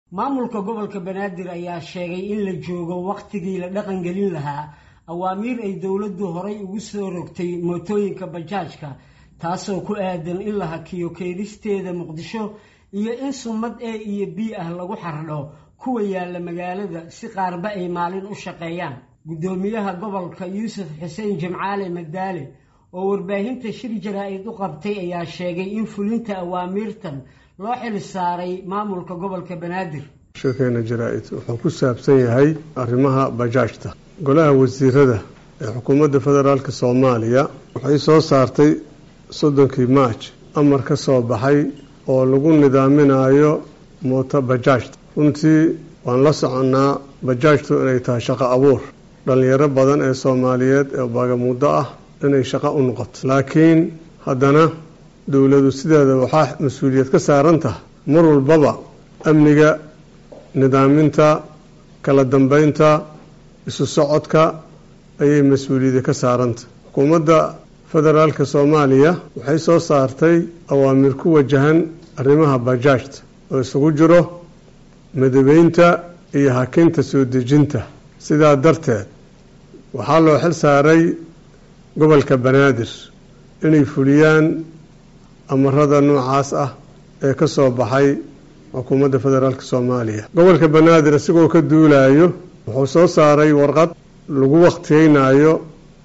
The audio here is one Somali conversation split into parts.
maamulka gobolka banaadir ayaa sheegay in la joogo wakhtigii la dhaqangelin lahaa awaamiir ay dowladdu horay ugu soo rogtay mootooyinka bajaajka taasoo ku aadan in la hakiyo keedisteeda muqdisho iyo in sumad e iyo b ah lagu xardho kuwa yaalla magaalada si qaarba ay maalin u shaqeeyaan guddoomiyaha gobolka yuusuf xuseen jimcaale madaale oo warbaahinta shir jaraa-id u qabtay ayaa sheegay in fulinta awaamiirtan loo xil saaray maamulka gobolka banaadir shirkeena jaraa-id wuxuu ku saabsan yahay arrimaha bajaajta golaha wasiirada ee xukuumadda federaalk soomaaliya waxay soo saartay soddonkii maaj amar ka soo baxay oo lagu nidaaminayo mooto bajaajta runtii waan la soconnaa bajaajtu inay tahay shaqo abuur dhallinyaro badan ee soomaaliyeed ee baagamuuddo ah inay shaqo u noqoto laakiin haddana dowladu sideeda waxaa mas-uuliyad ka saaran tahay mar walbaba amniga nidaaminta kala dambeynta isu socodka ayay mas-uuliyada ka saarantah xukuumadda federaalka soomaaliya waxay soo saartay awaamir ku wajahan arrimaha bajaajta oo isugu jiro madabeynta iyo hakinta soo dejinta sidaa darteed waxaa loo xil saaray gobolka banaadir inay fuliyaan amarada noocaas ah ee ka soo baxay xukuumadda federaalk soomaaliya gobolka banaadir isagoo ka duulayo wuxuu soo saaray warqad lagu wakhtiyeynayo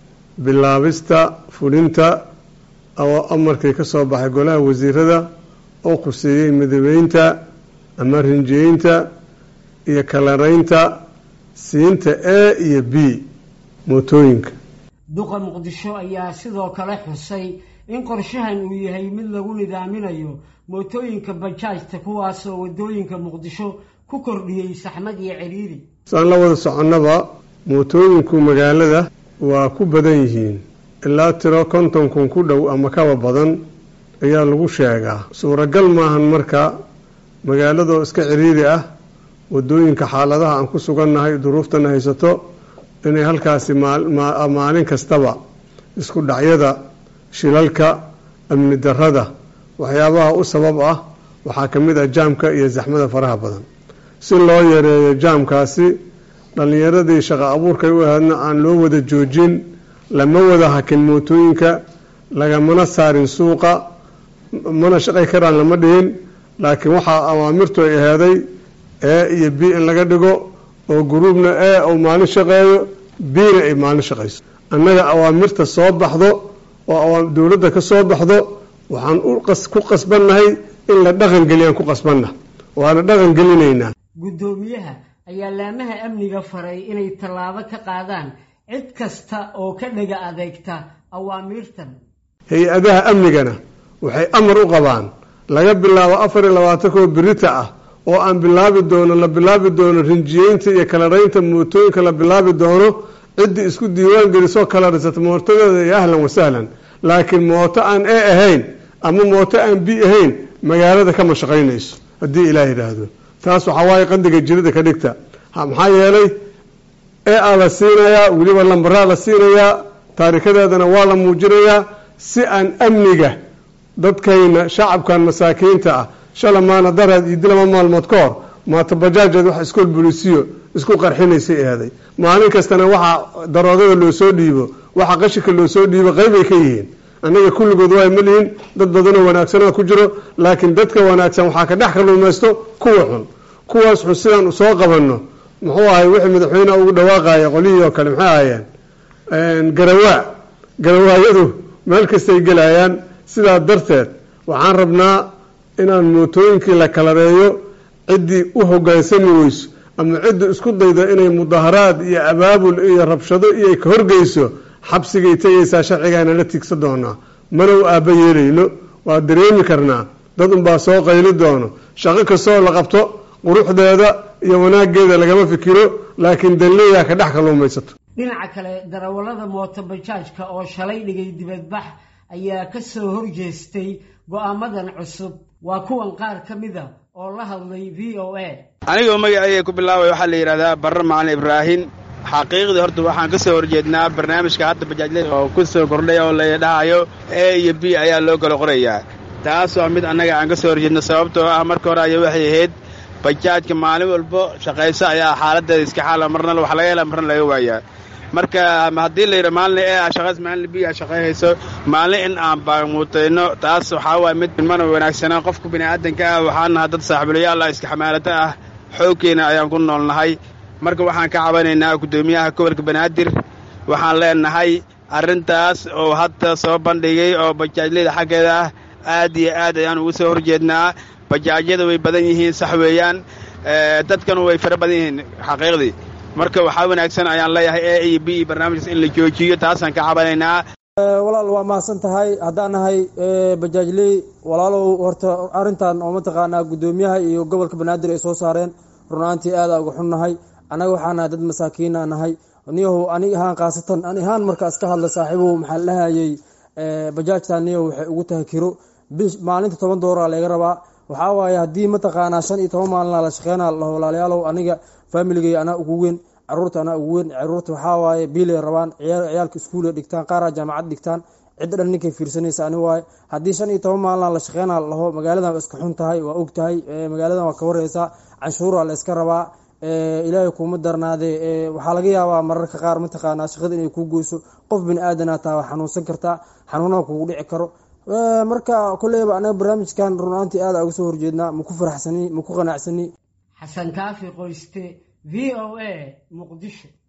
bilaabista fulinta oo amarkii ka soo baxay golaha wasiirada oo khuseeyey madabeynta ama rinjiyeynta iyo kalaraynta siinta a iyo b mootooyinka duqa muqdisho ayaa sidoo kale xusay in qorshahan uu yahay mid lagu nidaaminayo mootooyinka bajaajta kuwaasoo waddooyinka muqdisho ku kordhiyey saxmad iyo ciriiri saan la wada soconnaba mootooyinku magaalada waa ku badan yihiin ilaa tiro konton kun ku dhow ama kaba badan ayaa lagu sheegaa suuragal maahan marka magaaladoo iska ciriiri ah waddooyinka xaaladaha aan ku sugannahay duruuftana haysato inay halkaasi maalin kastaba isku dhacyada shilalka amni darada waxyaabaha u sabab ah waxaa ka mid ah jaamka iyo zaxmada faraha badan si loo yareeyo jaamkaasi dhallinyaradii shaqo abuurkay u ahaydna aan loo wada joojin lama wada hakin mootooyinka lagamana saarin suuqa mana shaqay karaan lama dhihin laakiin waxaa awaamirtu ay aheeday e iyo b in laga dhigo oo guruubna e uu maalin shaqeeyo bna ay maalin shaqayso annaga awaamirta soo baxdo oo dowladda ka soo baxdo waxaan ku qasbannahay in la dhaqangeliyaan ku qasbanna waana dhaqan gelinaynaa guddoomiyaha ayaa laamaha amniga faray inay tallaabo ka qaadaan cid kasta oo ka dhaga adeegta awaamiirtan hay-adaha amnigana waxay amar u qabaan laga bilaabo afar iyo labaatankoo birita ah oo aan bilaabi doono la bilaabi doono rinjiyeynta iyo kalaraynta mootooyinka la bilaabi doono ciddii isku diiwaan gelisoo kalarisata mootadeeda iyo ahlan wasahlan laakiin mooto aan e ahayn ama mooto aan b ahayn magaalada kama shaqaynayso haddii ilaah yidhaahdo taas waxaa waaye qandiga jirida ka dhigta maxaa yeelay e a la siinayaa weliba lambaraa la siinayaa taarikadeedana waa la muujinayaa si aan amniga dadkayna shacabkan masaakiinta ah shalamaana daraad iyo dilama maalmood ka hor maata bajaajeed wax iskool bulisiyo isku qarxinaysay eeday maalin kastana waxaa daroogada loo soo dhiibo waxa qashika loo soo dhiibo qeybay ka yihiin annaga kulligood waa ma lihin dad badanoo wanaagsanaa ku jiro laakiin dadka wanaagsan waxaa ka dhex kaluumaysto kuwa xun kuwaas xun sidaan soo qabanno muxuu ahay wixii madaxweyneha ugu dhawaaqaya qolihii oo kale maxay ahayeen garawaa garawaayadu meel kastay gelayaan sidaa darteed waxaan rabnaa inaan mootooyinkii la kalareeyo ciddii u hogaansami weyso ama cidda isku dayda inay mudaharaad iyo abaabul iyo rabshado iyo ay ka horgeyso xabsigay tegaysaa sharcigaana la tigsa doonaa mana u aaba yeelayno waa dareemi karnaa dad unbaa soo qayli doono shaqo kastoo la qabto quruxdeeda iyo wanaageeda lagama fikiro laakiin dalleeyaa ka dhex kaluumaysato dhinaca kale darawallada mooto bajaajka oo shalay dhigay dibadbax ayaa ka soo horjeestay go-aamadan cusub waa kuwan qaar ka mida oo la hadlay v o a anigoo magacayga ku bilaabay waxaa la yidhahdaa barre macalin ibraahin xaqiiqdii horta waxaan ka soo horjeednaa barnaamijka hadda bajaajle oo ku soo kordhay oo la dhahayo e iyo b ayaa loo kala qorayaa taas waa mid annaga aan ka soo horjeedno sababtoo ah marka hore aya waxay ahayd bajaajka maalin walbo shaqayso ayaa xaaladeeda iska xaala marna wax laga hela marna laga waayaa marka haddii la yidha maalin ee a shaqays maalin bi a shaqayhayso maalin in aan baagmuutayno taas waxaa waaya mid mana wanaagsanaa qofka bini'aadanka ah waxaan nahay dad saaxiibulayaalah iska xamaalata ah xoogkeena ayaan ku noolnahay marka waxaan ka cabanaynaa guddoomiyaha gobolka banaadir waxaan leenahay arrintaas oo hadda soo bandhigay oo bajaajleyda xaggeeda ah aad iyo aad ayaan ugu soo horjeednaa bajaajyada way badan yihiin sax weeyaan dadkanu way fara badan yihiin xaqiiqdii marka waxaa wanaagsan ayaan leeyahay e iyo b iyo barnaamijkaas in la joojiyo taasaan ka cabanaynaa walaal waa mahadsan tahay haddaan nahay bajaajley walaalow horta arrintan oo mataqaanaa guddoomiyaha iyo gobolka banaadir ay soo saareen runaantii aada uga xunnahay annaga waxaa nahay dad masaakiina nahay niyahow ani ahaan khaasatan ani ahaan markaas ka hadla saaxiibow maxaa la dhahayay bajaajta niyahow waxay ugu tahay kiro bish maalinta toban doolara laga rabaa waxaa waaye haddii mataqaanaa shan iyo toban maalina la shaqeyna laho walaalayaalow aniga faamiligay anaa ugu weyn caruurta anaa ugu weyn caruurta waxaa waaye biilay rabaan ciyaalka iskuulay dhigtaan qaaraa jaamacad dhigtaan cidda dhan ninkay fiirsanaysa ani waaye haddii shan iyo toban maalina la shaqeyna laho magaaladan waa iska xun tahay waa og tahay magaaladan waa ka wareysaa canshuura la iska rabaa ilaahay kuuma darnaadee waxaa laga yaabaa mararka qaar mataqaanaa shaqada inay kuu goyso qof bini aadana taa waa xanuunsan kartaa xanuunaha kugu dhici karo marka koleyba anaga barnaamijkan runaantii aada uga soo horjeednaa maku faraxsani maku qanacsani xasan kaafi qoyste v o a muqdisho